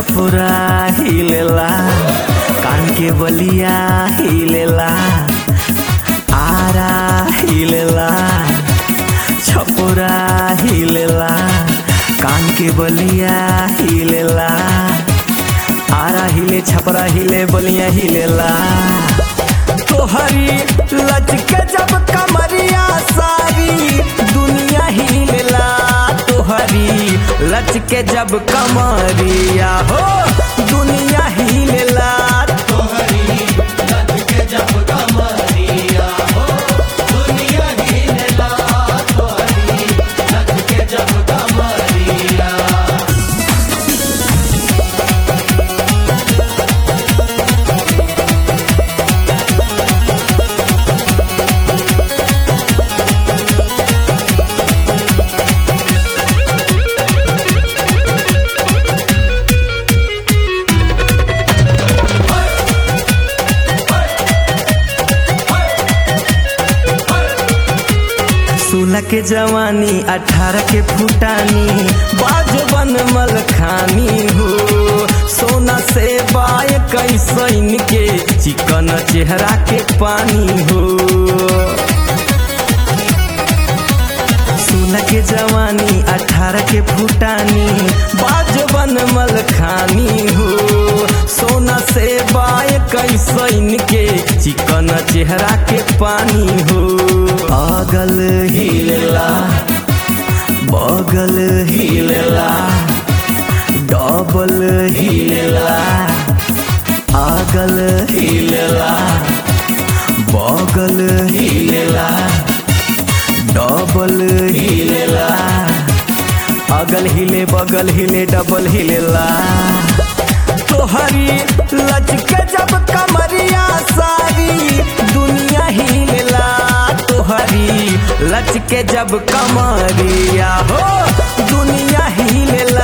छपुरा हिलेला कान के बलिया हिलेला आरा हिलेला छपुरा हिलेला कान के बलिया हिलेला आरा हिले छपरा हिले बलिया हिलेला तोहरी लचके जब कमरिया सारी दुनिया हिलेला तोहरी लचके जब कमरिया हो दुनिया हिलेला सोलह के जवानी अठारह के फुटानी बाज बन मल खानी हो सोना से बाय कैसन के चिकन चेहरा के पानी हो सोलह के जवानी अठारह के फुटानी बाज बन मल खानी हो सोना से बाय कैसन के चिकन चेहरा के पानी हो अगल हिलेला बगल हिलेला डबल हिलेला अगल हिलेला बगल हिलेला डबल हिलेला अगल हिले बगल हिले डबल हिलेला तोहरी लचके जब कमरिया सारी दुनिया हिलेला तोहरी लचके जब कमरिया हो दुनिया हिलेला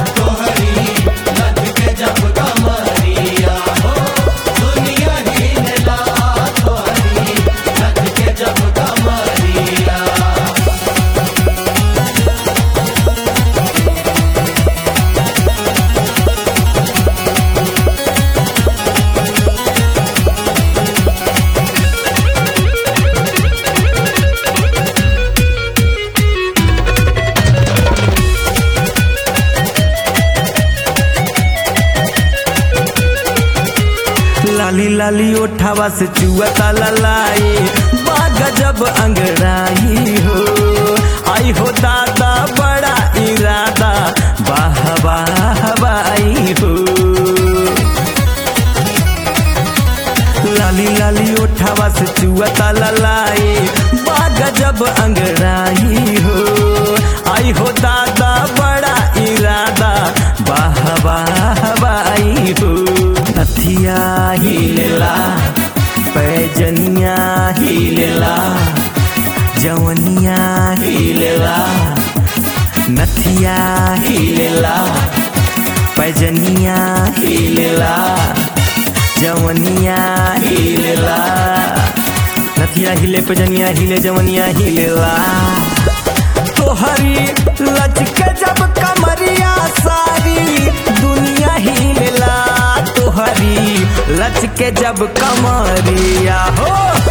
लाली लाली ओठावा से चुअता ललाई बाग जब अंगड़ाई हो आई हो दादा बड़ा इरादा वाह वाह वाई हो लाली लाली ओठावा से चुअता ललाई बाग जब अंगड़ाई हो आई हो दादा बड़ा इरादा वाह वाह वाई हो नथिया हिलेला पैजनिया हिलेला जवनिया हिलेला नथिया हिलेला पैजनिया हिलेला जवनिया हिलेला नथिया हिले पैजनिया हिले जवनिया हिलेला तोहरी लचके जब कमरिया सारी दुनिया हिलेला तोहरी लचके जब कमरिया हो